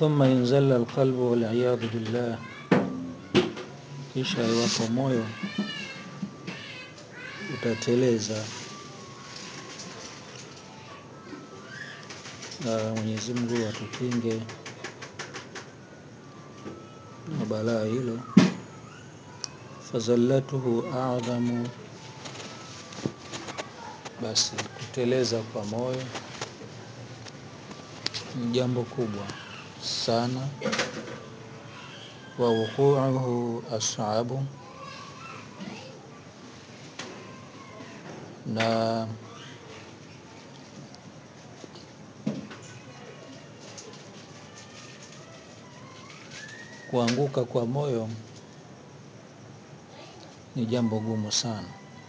thumma inzalla alqalbu waliyadhu billah, kisha iwapo moyo utateleza, na Mwenyezi Mungu atukinge na balaa hilo. Fazallatuhu adhamu, basi kuteleza kwa moyo ni jambo kubwa sana. Wa wuquuhu as'abu, na kuanguka kwa moyo ni jambo gumu sana.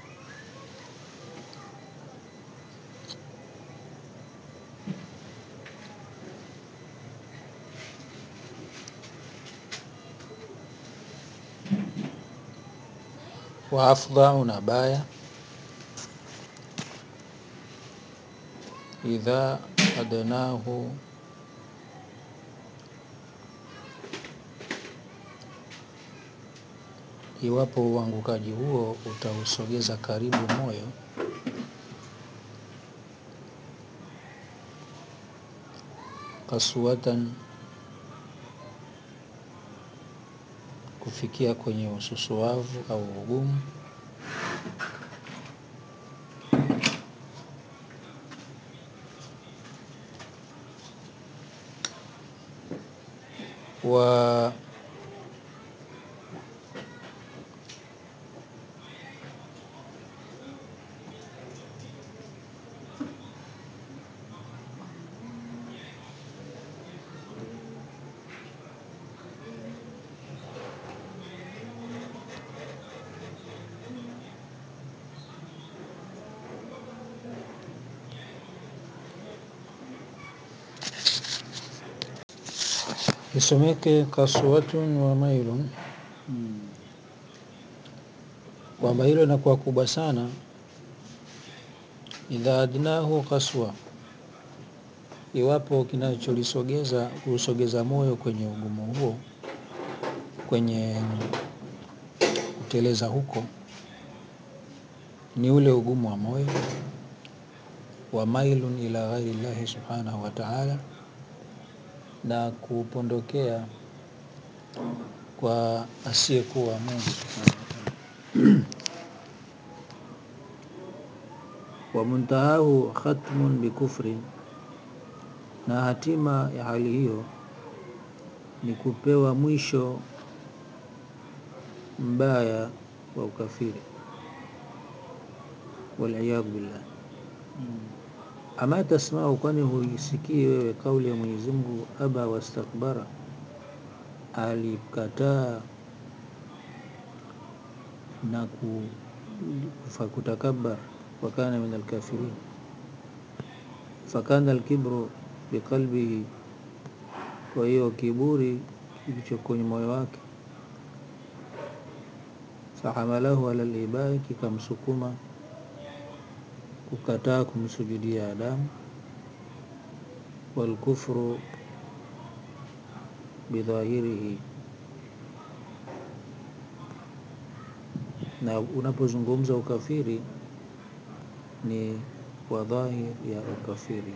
Wa afdhau, na baya, idha adnahu, iwapo uangukaji huo utausogeza karibu moyo, kaswatan, kufikia kwenye ususuavu au ugumu, wa isomeke kaswatun wa mailun, kwamba hilo linakuwa kubwa sana. Idha adnahu kaswa, iwapo kinacholisogeza kuusogeza moyo kwenye ugumu huo, kwenye kuteleza huko, ni ule ugumu wa moyo. Wa mailun ila ghairi llahi subhanahu wa ta'ala, na kupondokea kwa asiyekuwa Mungu subhanahu wa ta'ala. Wa muntahahu khatmun bikufrin, na hatima ya hali hiyo ni kupewa mwisho mbaya wa ukafiri, waliyadhu billah. Ama tasmau, kwani huisikii wewe kauli ya Mwenyezi Mungu, aba wastakbara, alikataa na kutakabbar, wa kana min alkafirin. Fakana alkibru biqalbihi, kwa hiyo kiburi kilicho kwenye moyo wake. Fahamalahu ala libai, kikamsukuma kukataa kumsujudia Adamu. Walkufru bidhahirihi, na unapozungumza ukafiri ni kwa dhahir ya ukafiri.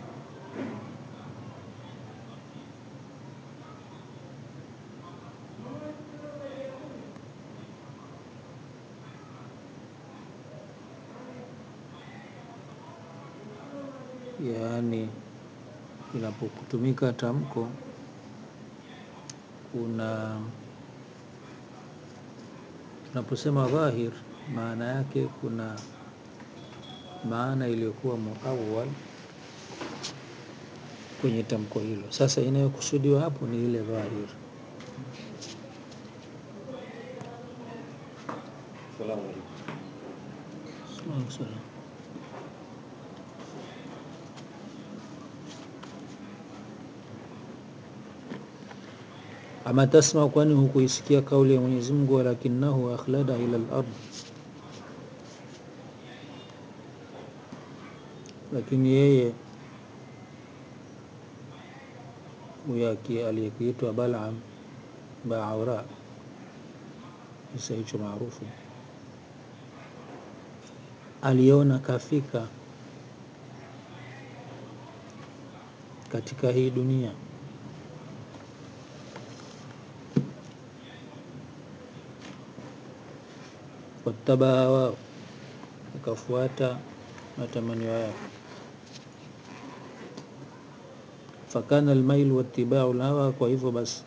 Yaani inapokutumika tamko kuna tunaposema dhahir, maana yake kuna maana iliyokuwa muawwal kwenye tamko hilo. Sasa inayokusudiwa hapo ni ile dhahir. Salamu alaykum. Alaikum salam. Ama tasma, kwani hukuisikia kauli ya Mwenyezi Mungu, walakinahu akhlada ila al-ard, lakini yeye huyo aliyekuitwa Balaam Baaura, kisa hicho maarufu, aliona kafika katika hii dunia wattabaa wao, akafuata matamanio yao fakana almailu wattibau lhawa, kwa hivyo basi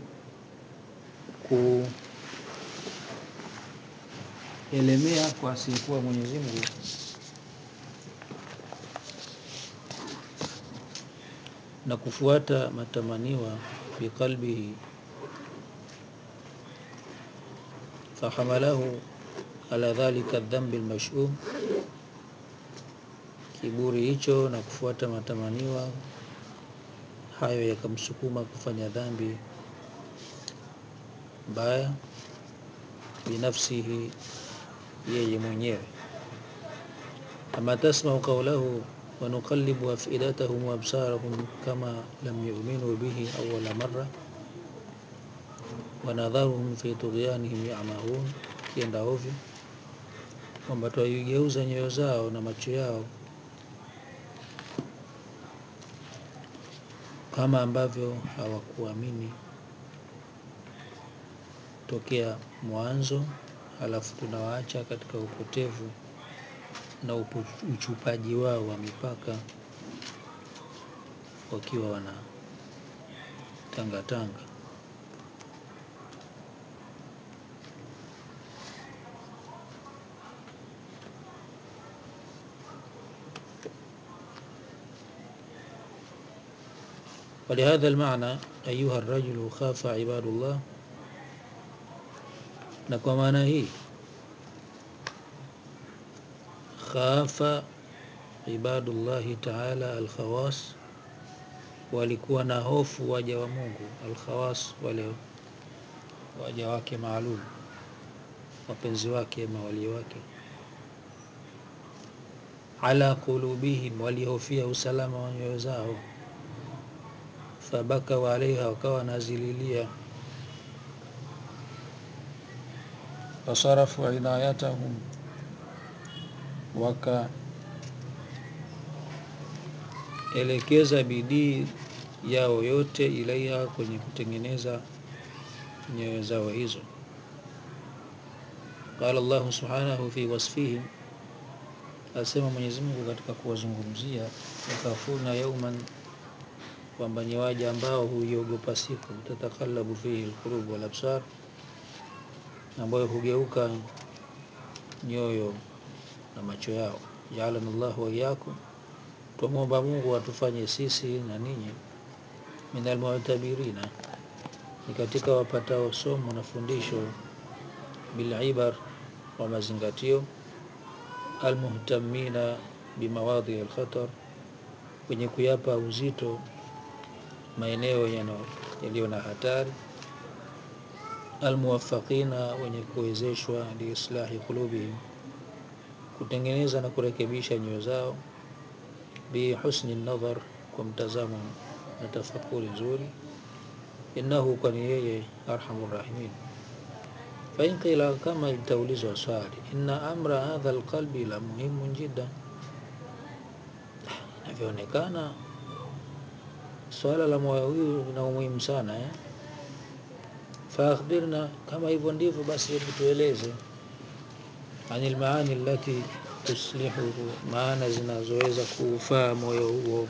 kuelemea kwa asiyekuwa Mwenyezi Mungu na kufuata matamaniwa biqalbihi, fahamalahu ala dhalika dhambi lmashum, kiburi hicho na kufuata matamaniwa hayo yakamsukuma kufanya dhambi mbaya binafsihi, yeye mwenyewe. Ama tasmau qawlahu wa nuqallibu afidatahum wa absarahum kama lam yu'minu bihi awwala marra wa nadharuhum fi tughyanihim ya'mahun, kienda ovyo kwamba twaigeuza nyoyo zao na macho yao kama ambavyo hawakuamini tokea mwanzo, halafu tunawaacha katika upotevu na uchupaji wao wa mipaka wakiwa wana tangatanga. Walihadha almaana ayuha rajulu khafa ibadullah, na kwa maana hii khafa ibadullahi taala alkhawas, walikuwa na hofu waja wa Mungu alkhawas, wale waja wake maalum, wapenzi wake, mawali wake. Ala qulubihim, walihofia usalama wa nyoyo zao. Fabakau alaiha, wakawa wanazililia. Fasarafu inayatahum, wakaelekeza bidii yao yote ilaiha, kwenye kutengeneza nyoyo zao hizo. Qala Allahu subhanahu fi wasfihim, asema Mwenyezi Mungu katika kuwazungumzia, yakhafuna yauman, kwamba ni waja ambao huiogopa siku, tatakhallabu fihi alqulub wal absar, ambayo hugeuka nyoyo na macho yao. Jaalana Allahu wa iyyakum, twamwomba Mungu atufanye sisi na ninyi min almu'tabirina, ni katika wapatao somo na fundisho bilibar, wa mazingatio almuhtamina bimawadhi alkhatar, wenye kuyapa uzito maeneo yaliyo na hatari, almuwafaqina, wenye kuwezeshwa liislahi qulubihim, kutengeneza na kurekebisha nyoyo zao, bihusni nadhar, kwa mtazamo na tafakuri nzuri, innahu, kwani yeye arhamur rahimin. Fain qila, kama itaulizwa swali, inna amra hadha alqalbi la muhimun jiddan, inavyoonekana swala la moyo huyu lina umuhimu sana eh? Fa akhbirna, kama hivyo ndivyo basi, hebu tueleze, anil maani allati tuslihuhu, maana zinazoweza kuufaa moyo huo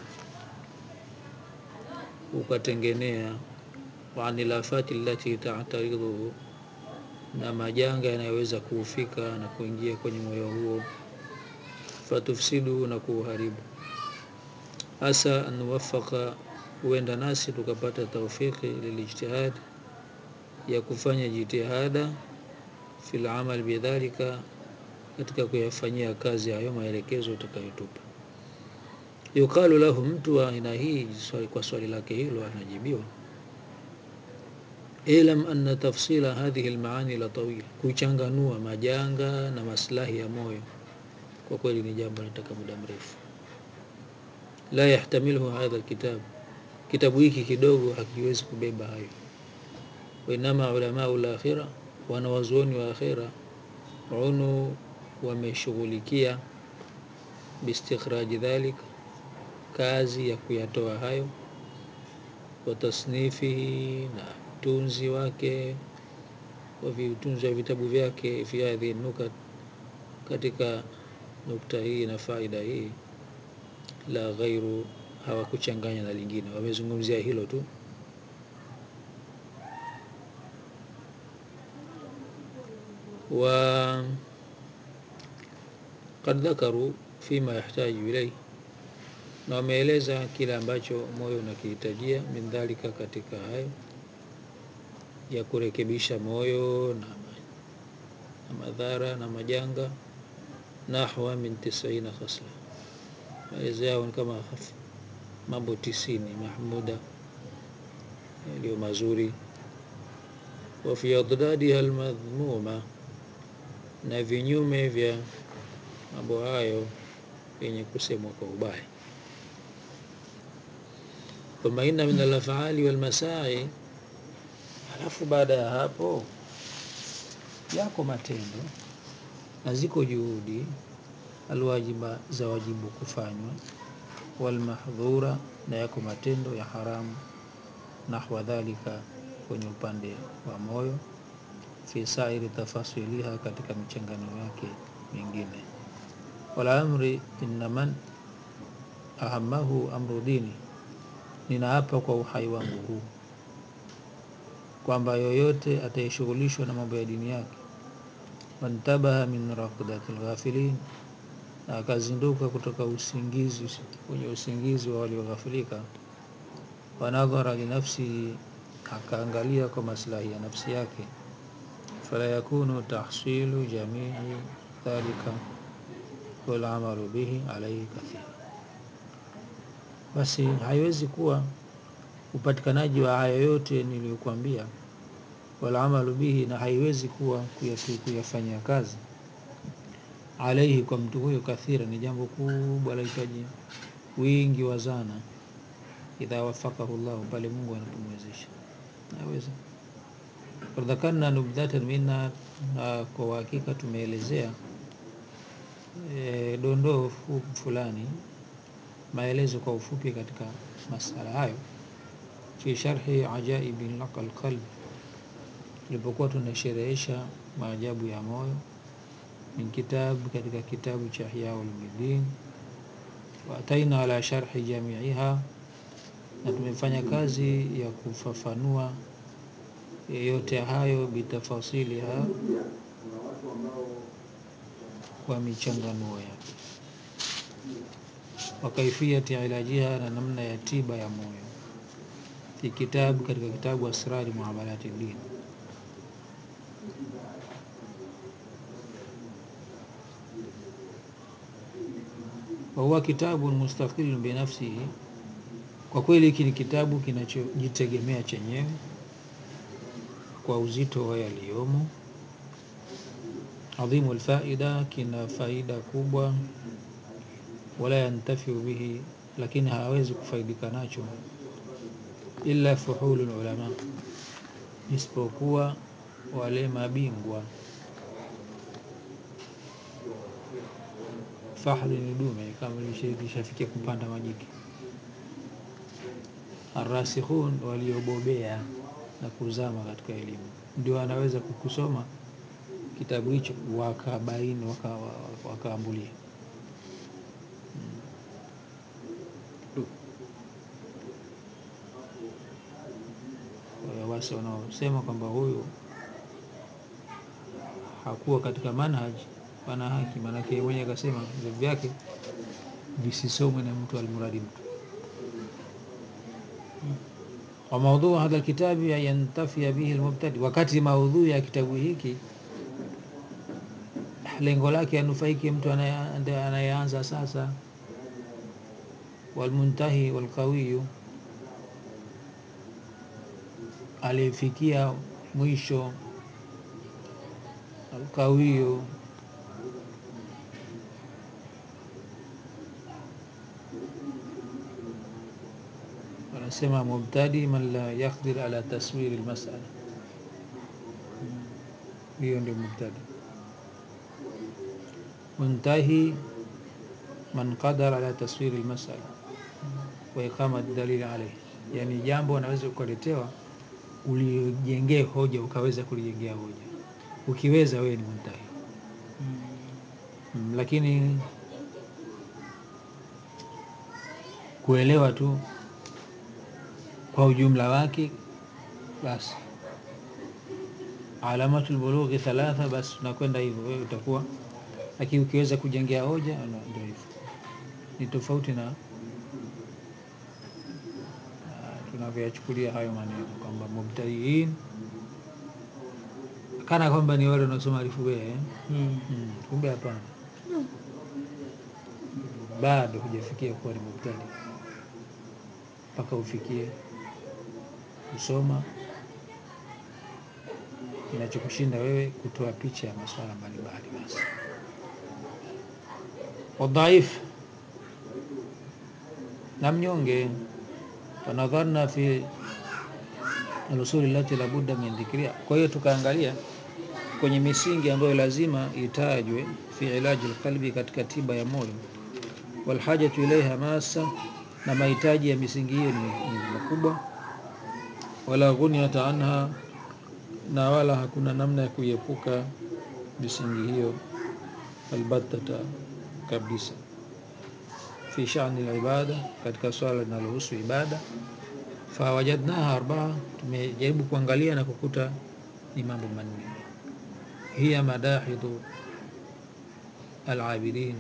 ukatengenea, wa anil afati allati ta'taridhuhu, na majanga yanayoweza kuufika na kuingia kwenye moyo huo, fatufsidu, na kuuharibu. Asa an nuwafaka, huenda nasi tukapata taufiki lilijtihad, ya kufanya jitihada fil amal bidhalika, katika kuyafanyia kazi hayo maelekezo utakayotupa. Yuqalu lahu, mtu wa aina hii kwa swali lake hilo anajibiwa, ilam anna tafsila hadhihi almaani la tawil, kuchanganua majanga na maslahi ya moyo kwa kweli ni jambo linataka muda mrefu. La yahtamiluhu hadha alkitab, kitabu hiki kidogo hakiwezi kubeba hayo. Wainama ulamau lakhira, wanawazuoni wa akhira unu wameshughulikia biistikhraji dhalik, kazi ya kuyatoa hayo, wa tasnifihi, na utunzi wake wa vitunzi wa vitabu vyake, fi hadhihi nukat, katika nukta hii na faida hii, la ghairu, hawakuchanganya na lingine, wamezungumzia hilo tu. wa qad dhakaru fima yahtaju ilaihi na wameeleza kile ambacho moyo unakihitajia min dhalika, katika hayo ya kurekebisha moyo na, na madhara na majanga, nahwa min tisaina khasla, maelezo yao ni kama mambo tisini mahmuda yaliyo mazuri. Wa fi adadiha almadhmuma, na vinyume vya mambo hayo yenye kusemwa kwa ubaya thumma inna min alafali walmasai, halafu baada ya hapo yako matendo na ziko juhudi alwajiba za wajibu kufanywa, walmahdhura, na yako matendo ya haramu, nahwa dhalika, kwenye upande wa moyo, fi sairi tafasiliha, katika michangano yake mingine. Wala amri inna man ahamahu amru dini Ninaapa kwa uhai wangu huu kwamba yoyote atayeshughulishwa na mambo ya dini yake, wantabaha min raqdati lghafilin, na akazinduka kutoka usingizi kwenye usingizi wa walioghafilika, wanadhara linafsihi, akaangalia kwa maslahi ya nafsi yake, fala yakunu tahsilu jamii dhalika walamalu bihi alaihi kathir basi haiwezi kuwa upatikanaji wa haya yote niliyokuambia, wala amalu bihi, na haiwezi kuwa kuyafanyia kazi, alaihi, kwa mtu huyo, kathira, ni jambo kubwa, lahitaji wingi wa zana. Idha wafakahu llahu, pale Mungu anapomwezesha naweza. Fadhakarna nubdhatan minna, na kwa uhakika tumeelezea e, dondoo fulani maelezo kwa ufupi katika masala hayo, fi sharhi ajaibi laqal qalb, tulipokuwa tunasherehesha maajabu ya moyo, min kitabu, katika kitabu cha Ihya Ulumuddin, wa ataina ala sharhi jamiiha, na tumefanya kazi ya kufafanua yote hayo, bitafasiliha, kwa michanganuo yake wa kaifiyati ilajiha, na namna ya tiba ya moyo, fi kitabu, katika kitabu Asrari Muamalati Din. Wa huwa kitabu mustaqilun binafsihi, kwa kweli hiki ni kitabu kinachojitegemea chenyewe kwa uzito wa yaliyomo. Adhimu alfaida, kina faida kubwa. Wala yantafiu bihi, lakini hawezi kufaidika nacho illa fuhulu ulama, isipokuwa wale mabingwa. Fahli ni dume, kama lishafikia kupanda majike. Arrasikhun, waliobobea na kuzama katika elimu, ndio anaweza kukusoma kitabu hicho wakabaini, wakaambulia wasi wanaosema kwamba huyu hakuwa katika manhaj wana haki, maanake mwenye akasema vitabu vyake visisomwe na mtu almuradi mtu. Wa maudhuu hadha alkitabi yantafia bihi almubtadi, wakati maudhui ya kitabu hiki lengo lake anufaike mtu anayeanza sasa, walmuntahi walqawiyu, aliyefikia mwisho, alqawiyu wanasema mubtadi man la yaqdir ala taswiri lmasala hiyo ndio mubtadi muntahi man qadara ala taswiri lmasala wa iqama dalili alaihi yani jambo anaweza ukaletewa ulijengee hoja ukaweza kulijengea hoja ukiweza wewe ni muntahi mm, lakini kuelewa tu kwa ujumla wake basi alamatul bulughi thalatha basi tunakwenda hivyo wewe utakuwa lakini ukiweza kujengea hoja no, ndio hivyo ni tofauti na uh, tunavyoyachukulia hayo maneno kwamba mubtadiin kana kwamba ni wale wanaosoma alifu be eh? Mm. mm, kumbe hapana bado hujafikia kuwa ni mubtadi mpaka ufikie kusoma kinachokushinda wewe kutoa picha ya masuala mbalimbali basi wadhaif na mnyonge wanadharna fi alusuli lati labudda min dhikria kwa hiyo tukaangalia kwenye misingi ambayo lazima itajwe fi ilaji lqalbi katika tiba ya moyo walhajatu ilaiha masa na mahitaji ya misingi hiyo ni, ni makubwa wala ghuniyata anha na wala hakuna namna ya kuiepuka misingi hiyo albattata kabisa fi shani libada katika swala linalohusu ibada fawajadnaha arbaa tumejaribu kuangalia na kukuta ni mambo manne hiya madahidhu alabidin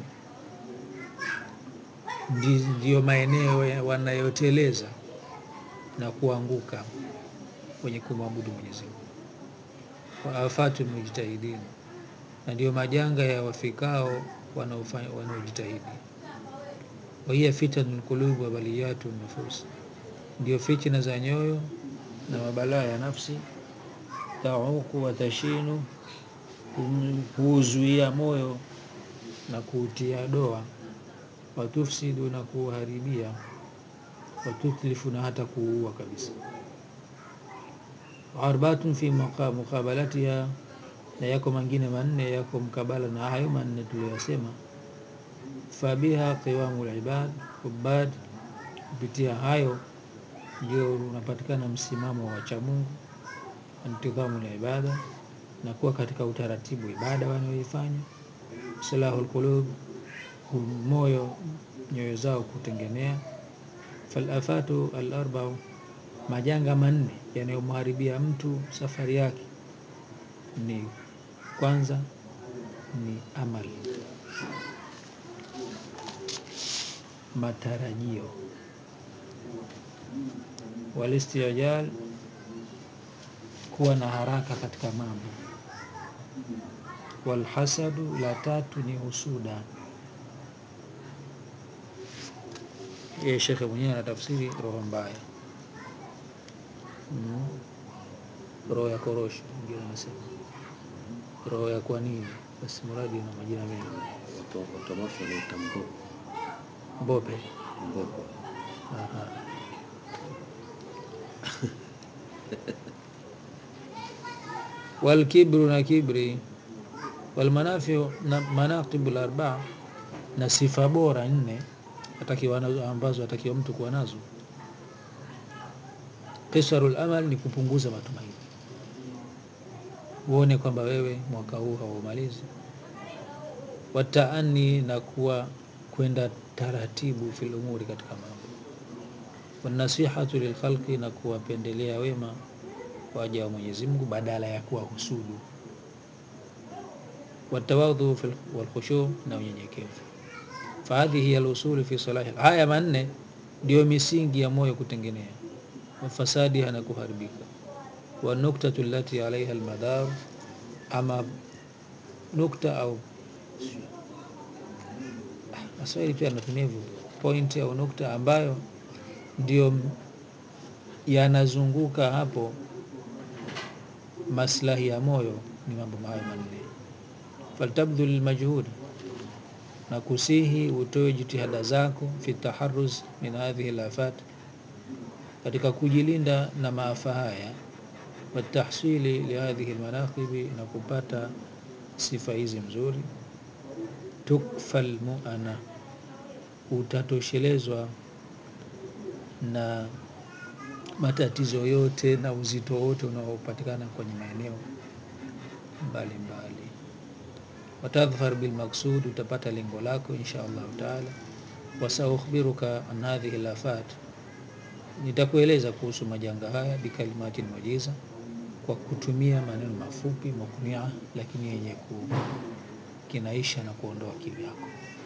Ndi- ndiyo maeneo ya- wanayoteleza na kuanguka kwenye kumwabudu Mwenyezi Mungu wa afatu mujtahidin na ndiyo majanga ya wafikao wanaofa- wanaojitahidi wahiya fitanu lqulubi wa baliyatu nufus ndio fitna za nyoyo na mabalaa ya nafsi tauku wa tashinu hum- huuzuia moyo na kuutia doa watufsidu na kuuharibia watutlifu na hata kuua kabisa arbatun fi muqa- muqabalatiha na yako mengine manne yako mkabala na hayo manne tuliyosema fabiha qiwamu libad ubad kupitia hayo ndio unapatikana msimamo wa cha Mungu intidhamu la ibada na kuwa katika utaratibu ibada wanayoifanya salahu lqulub moyo nyoyo zao kutengenea falafatu alarbau majanga manne yanayomharibia mtu safari yake ni kwanza ni amal matarajio walistijal kuwa na haraka katika mambo walhasadu la tatu ni husuda yeye shekhe mwenyewe anatafsiri roho mbaya mm. roho ya korosho wengine wanasema roho ya kwa nini basi mradi na majina mengi Watu- Watomaso wanaita mbopo mbope mbopo. Aha. walkibru na kibri walmanafiu na manaqibu larbaa na sifa bora nne atakiwa nazo ambazo atakiwa mtu kuwa nazo kisaru lamal ni kupunguza matumaini uone kwamba wewe mwaka huu haumalizi wataani na kuwa kwenda taratibu fil umuri katika mambo wanasihatu lilkhalqi na kuwapendelea wema waja wa Mwenyezi Mungu badala ya kuwa husudu watawadhu fil- walkhushu na unyenyekevu fahadhihi hiya lusuli fi salahi haya manne ndio misingi ya moyo kutengenea wafasadiha na kuharibika wanuktatu lati alaiha almadhar ama nukta au Waswahili pia anatumia hivyo point au nukta ambayo ndio m- yanazunguka hapo maslahi ya moyo ni mambo hayo manne faltabdhul lmajhud na kusihi utoe jitihada zako fi taharuz min hadhihi lafat katika kujilinda na maafa haya watahsili lihadhihi lmanaqibi na kupata sifa hizi mzuri tukfa lmuana utatoshelezwa na matatizo yote na uzito wote unaopatikana kwenye maeneo mbalimbali watadhfar bilmaksud utapata lengo lako insha allahu taala wasaukhbiruka an hadhihi lafat nitakueleza kuhusu majanga haya bikalimatin mujiza kwa kutumia maneno mafupi muknia lakini yenye kukinaisha na kuondoa kiu yako